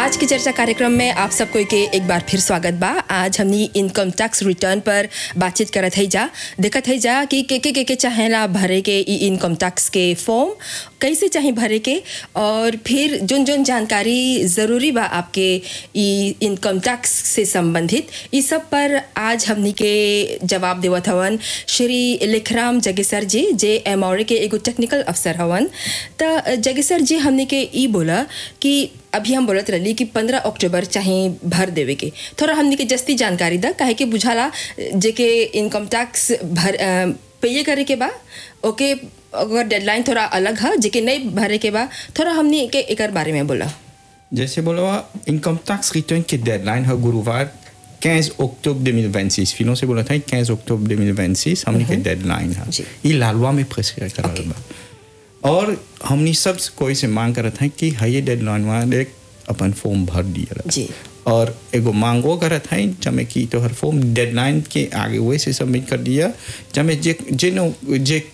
आज की चर्चा कार्यक्रम में आप सबको के एक बार फिर स्वागत बा आज हमनी इनकम टैक्स रिटर्न पर बातचीत करत है जा देखत है जा कि के के के, के चाहेला भरे के ई इनकम टैक्स के फॉर्म कैसे चाहे भरे के और फिर जोन जोन जानकारी ज़रूरी बा आपके ई इनकम टैक्स से संबंधित इस सब पर आज हमनी के जवाब देवत हवन श्री लिखराम जगेसर जी जे एम के एगो टेक्निकल अफसर हवन त जगेसर जी हमनी के ई बोला कि अभी हम बोलत रही कि पंद्रह अक्टूबर चाहे भर देवे के थोड़ा हमनी के जस्ती जानकारी दा काहे कि बुझाला जेके इनकम टैक्स भर पे करे के बा ओके अगर डेडलाइन थोड़ा अलग है जेके नहीं भरे के बा थोड़ा हमनी के एकर बारे में बोला जैसे बोला इनकम टैक्स रिटर्न की डेडलाइन है गुरुवार 15 अक्टूबर 2026 फिर से बोला था 15 अक्टूबर 2026 हमने के डेडलाइन है जी। ये लालवा में प्रेस्क्राइब करा बा और हमने सब कोई से मांग करत है कि है ये डेडलाइन वाले अपन फॉर्म भर दिया जी। और एगो मांगो करत है जमे की तो हर फॉर्म डेडलाइन के आगे वैसे सबमिट कर दिया जमे जे जे नो जे